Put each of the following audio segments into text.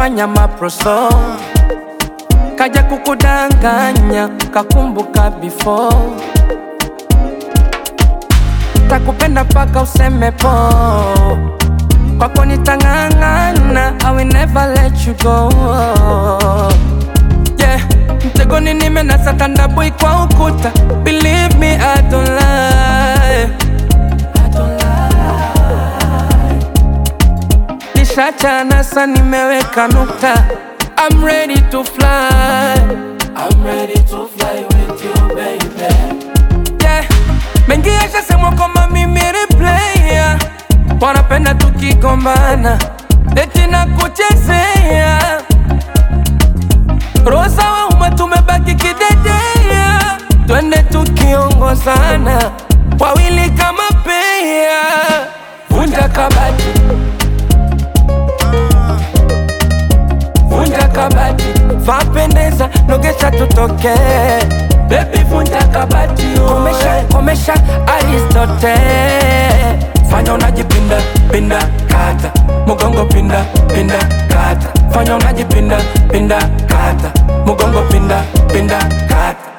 wanajifanya maproso kaja kukudanganya kakumbuka before takupenda paka useme po kwako nitang'ang'ana I will never let you go yeah. mtegoni nimenasa tandabui kwa ukuta believe me I don't lie. I don't lie. Nishachana sa nimeweka nukta I'm ready to fly I'm ready to fly with you baby yeah. Mengi yashasemwa kwamba mimi replaya wanapenda tukigombana eti na kuchezea rosa wa umma tumebaki kidedea twende tukiongozana wawili kama pea vunja kabati vunja kabati vapendeza nogesha tutoke bebi vunja kabati komesha komesha aristote fanya unajipinda pinda kata mugongo pinda pinda kata fanya unajipinda pinda kata mugongo pinda pinda kata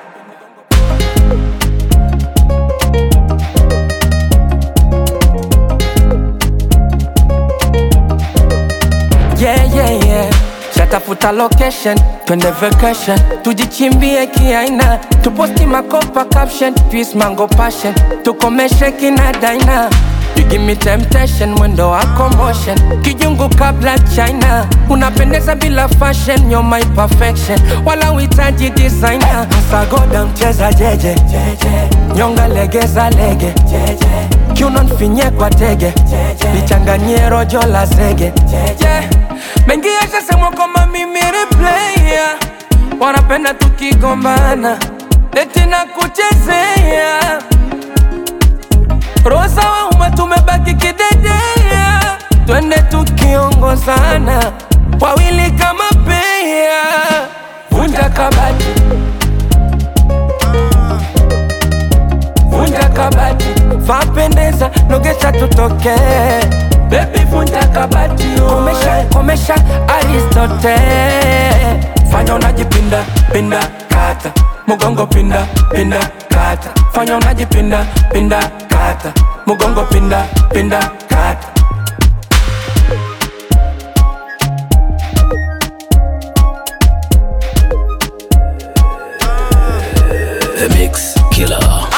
yeah, yeah, yeah. Shatafuta location, twende vacation, tujichimbie kiaina, tuposti makopa caption, twist mango passion, tukomeshe kina daina. You give me temptation, mwendo wako motion, kijungu kabla China, unapendeza bila fashion, you're my perfection, wala uhitaji designer. Sagoda mcheza jeje, nyonga legeza lege, kiuno nfinye kwa tege, lichanganyie rojo la zege, yeah. Mengi yashasemwa kwamba mimi replaya, wanapenda tukigombana, eti na kuchezea rosa wa umma tumebaki kidedea, twende tukiongozana, wawili kama pea, vunja kabati, vunja kabati, vapendeza, nogesha tutoke Baby vunja kabati komesha, komesha Aristote fanya unajipinda pinda kata mugongo pinda pinda kata fanya unajipinda pinda kata mugongo pinda pinda kata The Mix Killer.